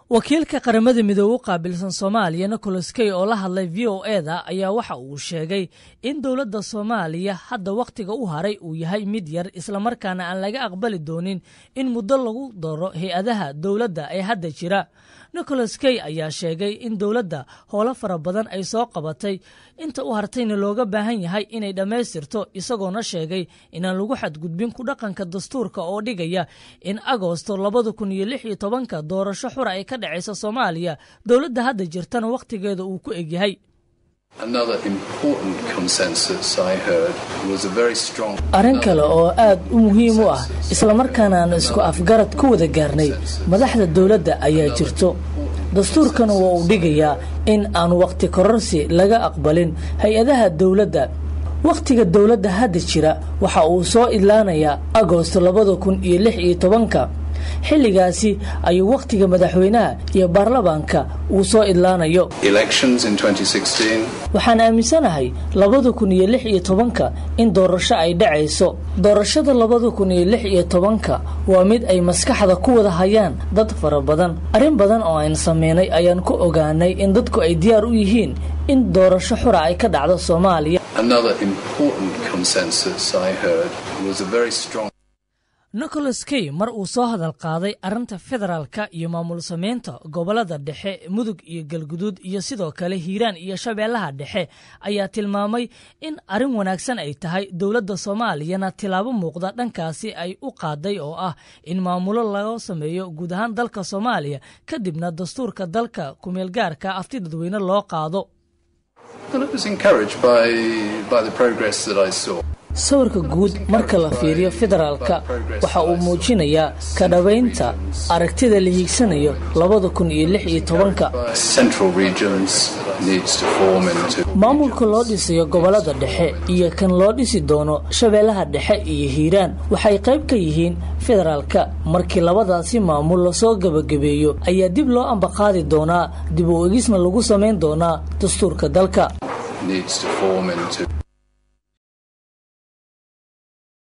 wakiilka qaramada midoobe u qaabilsan soomaaliya nicholas key oo la hadlay v o eda ayaa waxa uu sheegay in dowladda soomaaliya hadda wakhtiga u haray uu yahay mid yar islamarkaana aan laga aqbali doonin in muddo lagu daro hay-adaha dowladda ee hadda jira nicholas key ayaa sheegay in dowladda howlo fara badan ay soo qabatay inta u hartayna looga baahan yahay inay dhammaystirto isagoona sheegay inaan lagu xadgudbin ku dhaqanka dastuurka oo dhigaya in agoosto labada kun iyo lix iyo tobanka doorasho xura ay ka dhacaysa soomaaliya dowladda hadda jirtana wakhtigeeda uu ku egyahay arrin kale oo aad u muhiim u ah islamarkaana aan isku afgarad ku wada gaarnay madaxda dowladda ayaa jirto dastuurkana waa uu dhigayaa in aan wakhti kororsi laga aqbalin hay-adaha dowladda wakhtiga dowladda hadda jira waxa uu soo idlaanayaa agoosto labada kun iyo lix iyo tobanka xilligaasi ayuu wakhtiga madaxweynaha iyo baarlamaanka uu soo idlaanayo waxaan aaminsanahay labada kun iyo lix iyo tobanka in doorasho ay dhacayso doorashada labada kun iyo lix iyo tobanka waa mid ay maskaxda ku wada hayaan dad fara badan arrin badan oo aan sameynay ayaan ku ogaanay in dadku ay diyaar u yihiin in doorasho xura ay ka dhacdo soomaaliya nicholas key mar uu soo hadal qaaday arrinta federaalka iyo maamul samaynta gobollada dhexe mudug iyo galguduud iyo sidoo kale hiiraan iyo shabeellaha dhexe ayaa tilmaamay in arrin wanaagsan ay tahay dowladda soomaaliyana tilaabo muuqda dhankaasi ay u qaaday oo ah in maamulo laga sameeyo guud ahaan dalka soomaaliya kadibna dastuurka dalka kumeelgaarka afti dadweyne loo qaado sawirka guud marka la fiiriyo federaalka waxa uu muujinayaa ka dhabaynta aragtida la hiigsanayo labada kun iyo lix iyo tobanka maamulka loo dhisayo gobollada dhexe iyo kan loo dhisi doono shabeellaha dhexe iyo hiiraan waxay qayb ka yihiin federaalka markii labadaasi maamul lasoo gebagabeeyo ayaa dib loo ambaqaadi doonaa dib u egisna lagu samayn doonaa dastuurka dalka